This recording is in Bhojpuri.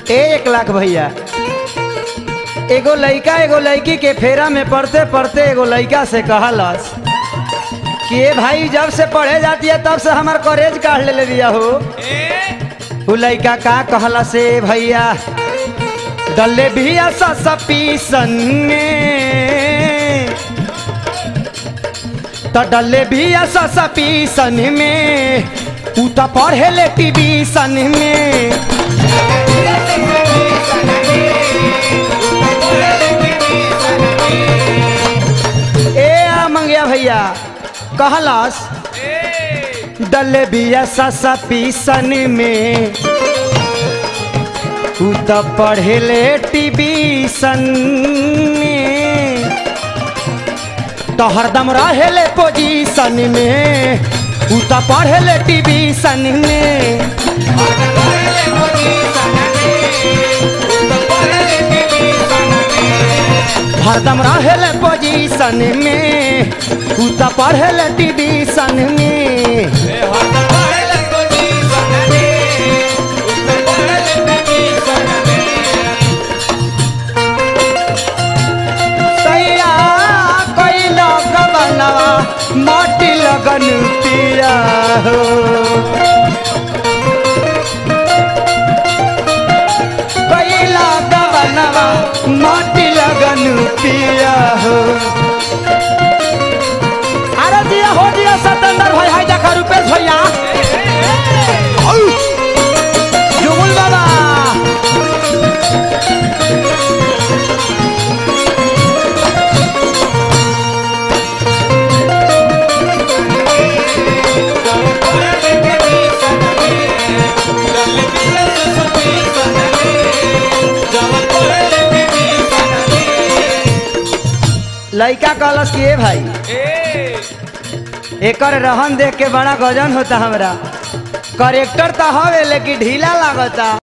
ए एक लाख भैया एगो लइका एगो लड़की के फेरा में पढ़ते पढ़ते एगो लइका से कहलस कि ए भाई जब से पढ़े जाती है तब से हमार कॉलेज काढ़ ले दिया हो उ लइका का कहला से भैया डल्ले भी ऐसा पीसन में तो डल्ले भी ऐसा पीसन में उ तो पढ़े ले टीवीसन में ए आ मंगिया भैया कहलस डल्ले भी ऐसा पीसन में उ तो पढ़े ले टीवीसन में तो हरदम रहे ले पोजीशन में उ तो पढ़े ले टीवीसन में हरदम रहे ले पोजीशन में उ तो पढ़े ले टीवीसन में सैया कोई लोग बनवा माटी लगन पिया हो कोई लोग बनवा माटी लगन पिया हो अरे दिया हो दिया सतेंद्र भाई हाय देखा रुपेश भैया औ! जुगुल बाबा लइका कहलस कि ए भाई एकर रहन देख के बड़ा गजन होता हमरा करेक्टर तो हवे लेकिन ढीला लागता